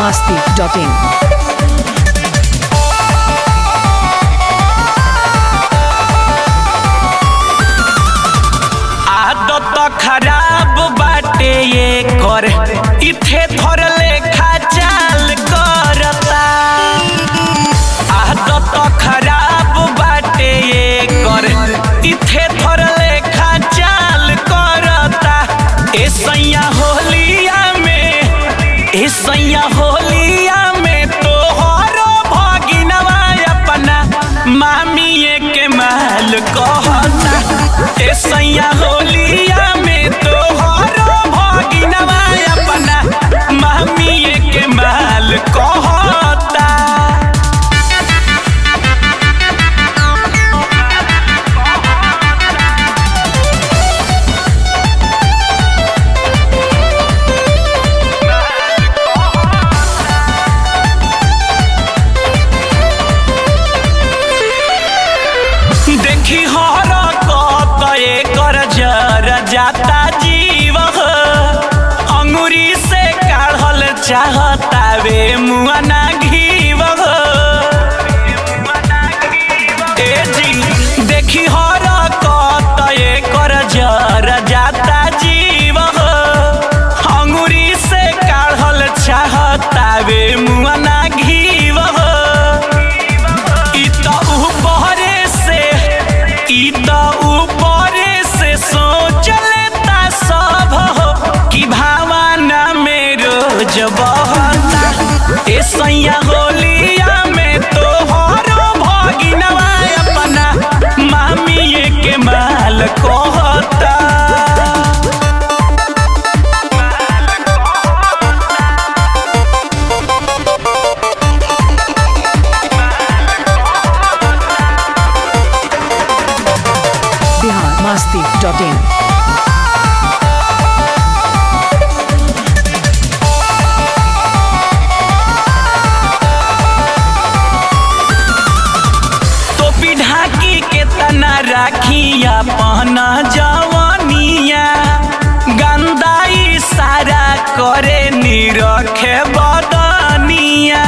masti.in. आदत खराब बाटे ये कर इथे थर लेखा चाल करता आदत खराब बाटे ये कर इथे थर लेखा चाल करता ए सैया होलिया में ए सैया होलिया में तोहरो भगिनवा अपना मामिए के माल कहता ए सैया होलिया में तोहरो भगिनवा अपना मामिए के माल कहता देखी हर कत एकर जर जाता जीव ह। अंगुरी से काढ़ल चाहता वे मुआना घीव ह। ए जी देखी हर कत एकर जर जाता जीव ह। अंगुरी से काढ़ल चाहता वे मुआना घीव ह। ई त ऊपरे से ई त ऊपरे से सोच लेता सब हो कि भावना में रोज बहता ए सैया होलिया में तोहरो भगिनवा अपना मामिए के माल कहता Bihar masti.in. टोपी ढाकी के तना राखिया पहना जवानिया गंदाई सारा करे निरखे बदनिया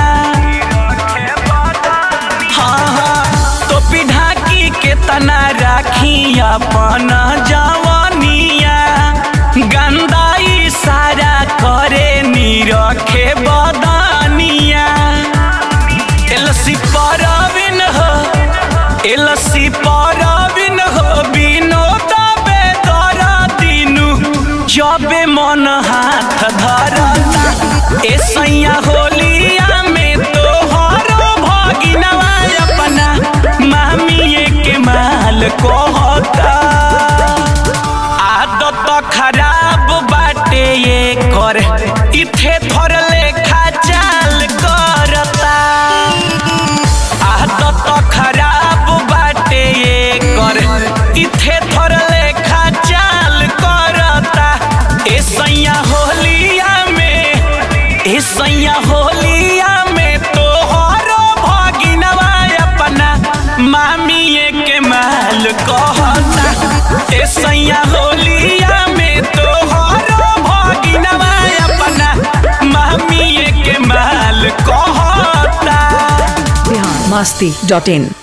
हाँ हाँ टोपी ढाकी के तना राखिया पहना जवानिया गंदाई सारा करे निरखे बदनिया एलसी परबिन हो एलसी परबिन हो विनोद बेदर दिनु जबे मन हाथ धरता ए सैया होलिया में तोहरो भगिनवा अपना मामिए के माल कहता आदत खराब बाटे ये कर इथे थर लेखा चाल करता आदत खराब बाटे ये कर इथे थर लेखा चाल करता ए सैया होलिया में ए सैया होलिया में तोहरो भगिनवा अपना मामिए के माल कहता ए सैया होलिया में तोहरो भगिनवा अपना मामिए के माल कहता Bihar masti.in.